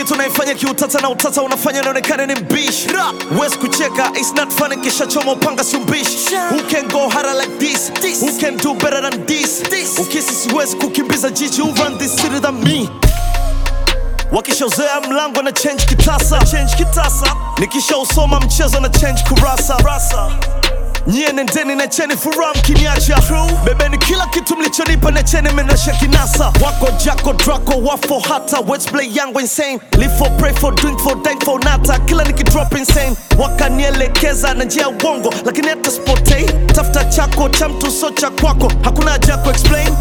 kitu naifanya kiutata na utata unafanya naonekana ni mbishi wes kucheka it's not funny kisha choma upanga si mbishi who can go harder like this, who can do better than this, ukisi siwezi kukimbiza jiji who run this city than me wakishauzea mlango na change kitasa, change kitasa. nikishausoma mchezo na change kurasa nyie nendeni na cheni furaha mkiniacha bebeni kila kitu mlichonipa na cheni menesha kinasa wako jako drako wafo hata wetplay yangu insane live for pray for drink for dank for nata kila nikidrop insane wakanielekeza na njia ya uongo lakini hata spotei tafuta chako cha mtu so cha kwako hakuna haja ya kuexplain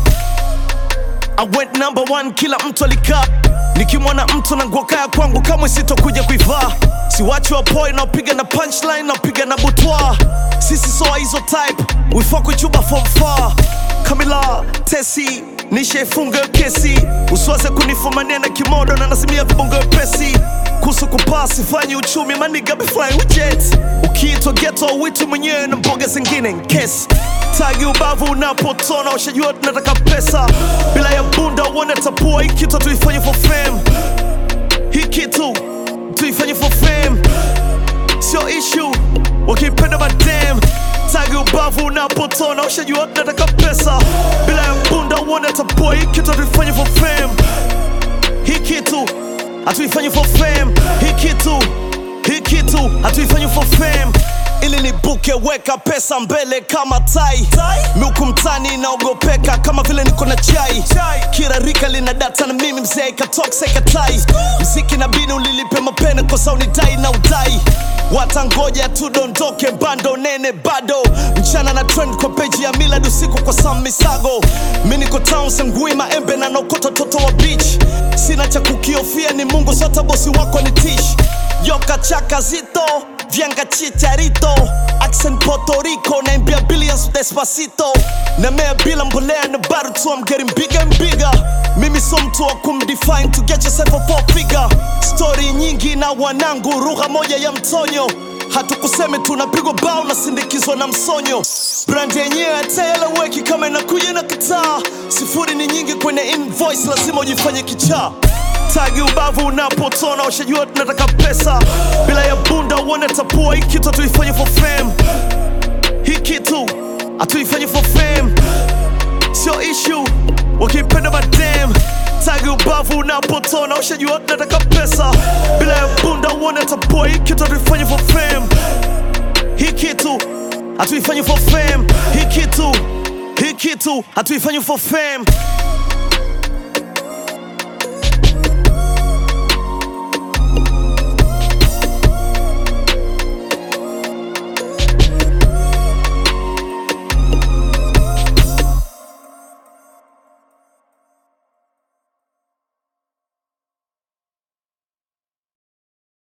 I went number one, kila mtu alikaa nikimwona mtu na nguo kaya kwangu kamwe sitokuja kuivaa siwachi wapoi naopiga na punchline naopiga na butwa sisi soa hizo type wifaa kuchuba from far kamila tesi nishaifunga hiyo kesi usiwaze kunifumania na kimodo na nasimia vibongo pesi kuhusu kupaa sifanyi uchumi maniga be flying with jets ukiitwa geto witu mwenyewe na mboga zingine nkesi tagi ubavu unapotona ushajua tunataka pesa bila ya bunda uone tapua hii kitu tuifanye for fame hii kitu tuifanye for fame sio issue wakipenda madam tagi ubavu unapotona ushajua tunataka pesa bila ya bunda uone tapua hii kitu tuifanye for fame hii kitu hatuifanyi for fame hii kitu hii kitu hatuifanyi for fame ili nibuke weka pesa mbele kama tai miuku mtani naogopeka kama vile niko na chai kila rika lina data na mimi mzee ikatoksa ikatai mziki na bini ulilipe mapene kosa unidai na udai watangoja tudondoke bando nene bado mchana na trend kwa peji ya milad usiku kwa sam misago mi niko town sengui maembe na naokota toto wa beach sina cha kukiofia ni mungu sota bosi wako ni tish yoka chaka zito vyanga chicharito accent Puerto Rico naimbia billions despacito namea bila mbolea na bado tu I'm getting bigger and bigger mimi so mtu wa kumdefine to get yourself a four figure story nyingi na wanangu lugha moja ya mtonyo hatukuseme tunapigwa bao na sindikizwa na msonyo brand yenyewe hataeleweki kama inakuja na kitaa sifuri ni nyingi kwenye invoice lazima ujifanye kichaa tagi ubavu unapotona ushajua tunataka pesa bila ya bunda uone tapua hii kitu hatuifanye for fame hii kitu hatuifanye for fame sio issue wakipenda madam tagi ubavu unapotona ushajua tunataka pesa bila ya bunda uone tapua hii kitu hatuifanye for fame hii kitu hatuifanye for fame hii kitu hii kitu hatuifanye for fame